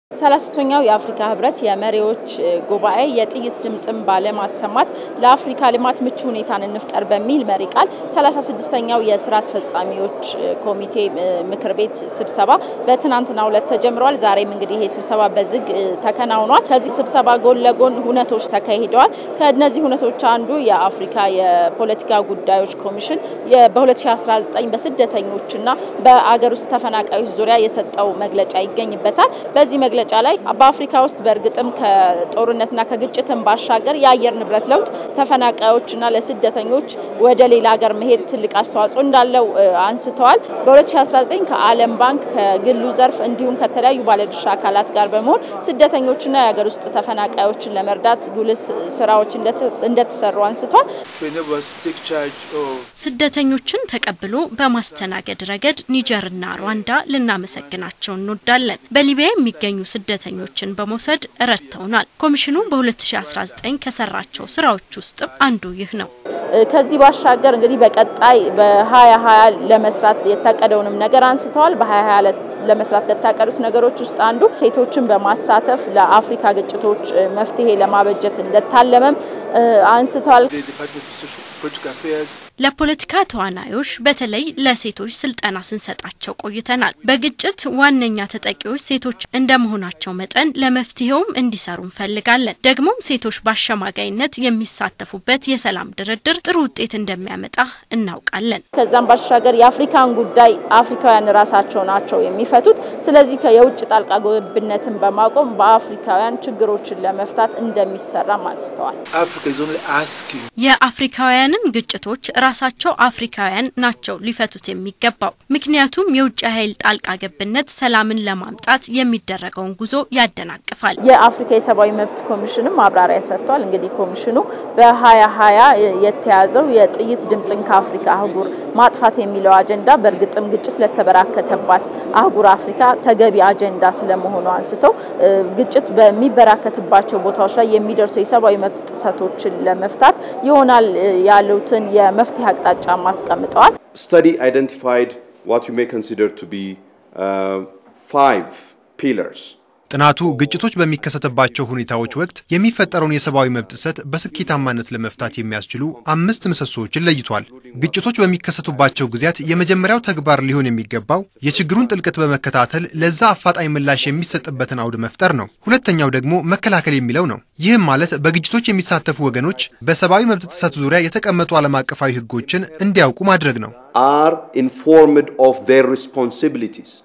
ሰላሳኛው የአፍሪካ ህብረት የመሪዎች ጉባኤ የጥይት ድምፅን ባለማሰማት ለአፍሪካ ልማት ምቹ ሁኔታን እንፍጠር በሚል መሪ ቃል 36ኛው የስራ አስፈጻሚዎች ኮሚቴ ምክር ቤት ስብሰባ በትናንትናው ዕለት ተጀምሯል። ዛሬም እንግዲህ ይሄ ስብሰባ በዝግ ተከናውኗል። ከዚህ ስብሰባ ጎን ለጎን ሁነቶች ተካሂደዋል። ከእነዚህ ሁነቶች አንዱ የአፍሪካ የፖለቲካ ጉዳዮች ኮሚሽን በ2019 በስደተኞችና በአገር ውስጥ ተፈናቃዮች ዙሪያ የሰጠው መግለጫ ይገኝበታል። በዚህ መግለጫ ላይ በአፍሪካ ውስጥ በእርግጥም ከጦርነትና ከግጭትን ባሻገር የአየር ንብረት ለውጥ ተፈናቃዮችና ለስደተኞች ወደ ሌላ ሀገር መሄድ ትልቅ አስተዋጽኦ እንዳለው አንስተዋል። በ2019 ከዓለም ባንክ ከግሉ ዘርፍ እንዲሁም ከተለያዩ ባለድርሻ አካላት ጋር በመሆን ስደተኞችና የሀገር ውስጥ ተፈናቃዮችን ለመርዳት ጉልህ ስራዎች እንደተሰሩ አንስቷል። ስደተኞችን ተቀብሎ በማስተናገድ ረገድ ኒጀርና ሩዋንዳ ልናመሰግናቸው እንወዳለን። በሊቢያ የሚገኙ ስደተኞችን በመውሰድ ረድተውናል። ኮሚሽኑ በ2019 ከሰራቸው ስራዎች ውስጥ አንዱ ይህ ነው። ከዚህ ባሻገር እንግዲህ በቀጣይ በ2020 ለመስራት የታቀደውንም ነገር አንስተዋል። በ2020 ለመስራት ከታቀዱት ነገሮች ውስጥ አንዱ ሴቶችን በማሳተፍ ለአፍሪካ ግጭቶች መፍትሄ ለማበጀት እንደታለመም አንስተዋል። ለፖለቲካ ተዋናዮች በተለይ ለሴቶች ስልጠና ስንሰጣቸው ቆይተናል። በግጭት ዋነኛ ተጠቂዎች ሴቶች እንደመሆናቸው መጠን ለመፍትሄውም እንዲሰሩ እንፈልጋለን። ደግሞም ሴቶች በአሸማጋይነት የሚሳተፉበት የሰላም ድርድር ጥሩ ውጤት እንደሚያመጣ እናውቃለን። ከዛም ባሻገር የአፍሪካን ጉዳይ አፍሪካውያን ራሳቸው ናቸው የሚፈቱት። ስለዚህ የውጭ ጣልቃ ገብነትን በማቆም በአፍሪካውያን ችግሮችን ለመፍታት እንደሚሰራም አንስተዋል። የአፍሪካውያንን ግጭቶች ራሳቸው አፍሪካውያን ናቸው ሊፈቱት የሚገባው። ምክንያቱም የውጭ ኃይል ጣልቃ ገብነት ሰላምን ለማምጣት የሚደረገውን ጉዞ ያደናቅፋል። የአፍሪካ የሰብአዊ መብት ኮሚሽንም ማብራሪያ ሰጥቷል። እንግዲህ ኮሚሽኑ በ2020 የተያዘው የጥይት ድምፅን ከአፍሪካ አህጉር ማጥፋት የሚለው አጀንዳ በእርግጥም ግጭት ለተበራከተባት አህጉር አፍሪካ ተገቢ አጀንዳ ስለመሆኑ አንስተው ግጭት በሚበራከትባቸው ቦታዎች ላይ የሚደርሱ የሰብአዊ መብት ጥሰቶችን ለመፍታት ይሆናል ያሉትን የመፍትሄ አቅጣጫ አስቀምጠዋል። study identified what you may consider to be uh, five pillars ጥናቱ ግጭቶች በሚከሰትባቸው ሁኔታዎች ወቅት የሚፈጠረውን የሰብአዊ መብት ጥሰት በስኬታማነት ለመፍታት የሚያስችሉ አምስት ምሰሶዎችን ለይቷል። ግጭቶች በሚከሰቱባቸው ጊዜያት የመጀመሪያው ተግባር ሊሆን የሚገባው የችግሩን ጥልቀት በመከታተል ለዛ አፋጣኝ ምላሽ የሚሰጥበትን አውድ መፍጠር ነው። ሁለተኛው ደግሞ መከላከል የሚለው ነው። ይህም ማለት በግጭቶች የሚሳተፉ ወገኖች በሰብአዊ መብት ጥሰት ዙሪያ የተቀመጡ ዓለም አቀፋዊ ሕጎችን እንዲያውቁ ማድረግ ነው። are informed of their responsibilities